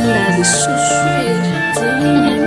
love is so sweet.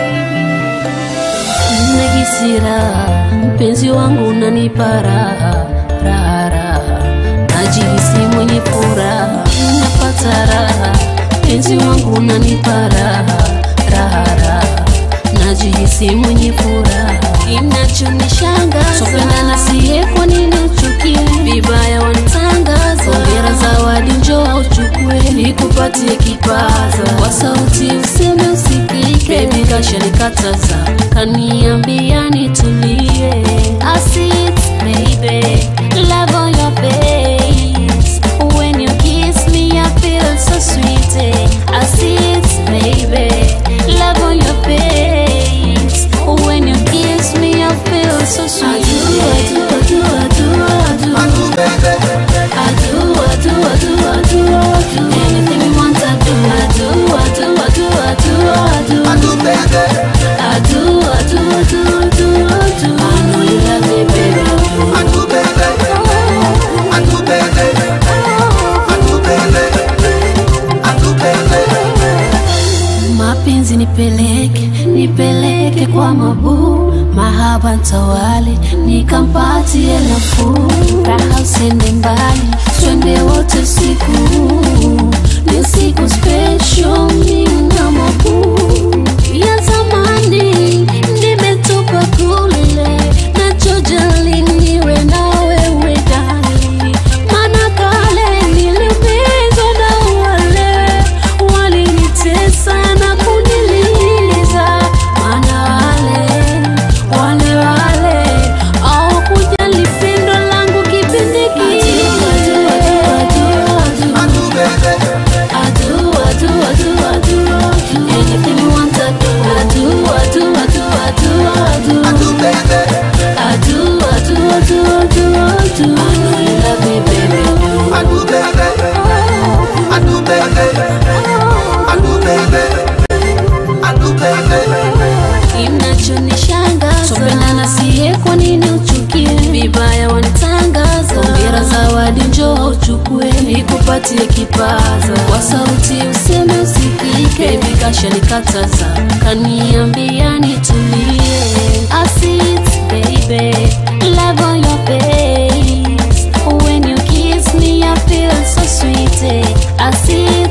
Nagisira mpenzi wangu unanipa raha raha raha, najihisi mwenye furaha, napata raha. Mpenzi wangu unanipa raha raha raha, najihisi mwenye furaha. Kinachonishangaza sopendana siye, kwa nini uchukie vibaya wanitangaza? Hongera zawadi, njoo uchukue, nikupatie kipaza kwa sauti, useme usikike. Baby kashanikataza, kaniambia nitulie. I see it, baby, love on your face. When you kiss me, I feel so sweet. eh. I see it, baby, love on your face. When you kiss me, I feel so sweet. I do, I do, I do, I do, I do. I do, I do, I do, I do, I do. Anything you want, I do. I do, I do, I do, I do, I do. I do, I do, I do, I do, I do. I know you love me, baby. Mapenzi nipeleke, nipeleke kwa mabuu, mahaba ntawale, nikampatie nafuu, raha usende mbali, twende wote siku, ni siku special, mimi na mabuu ya zamani, nimetupa kule, nachojali niwe na wewe dali, maana kale niliumizwa na wale walinitesa na kuniliza, maana wale wale wale hawakujali pendo langu kipindi kile. I do, I do, I do, I do, I do. Anything you want, I do. I do, I do, I do, I do, I do. I do, I do, I do, I do, I do. I know you love me, baby. Kinachonishangaza tupendana siye, kwa nini uchukie vibaya wanitangaza? Hongera zawadi, njoo uchukue, nikupatie kipaza kwa sauti, useme usikike. Baby kashanikataza, kaniambia nitulie. I see it, baby, love on your face. When you kiss me, I feel so sweet. eh. I see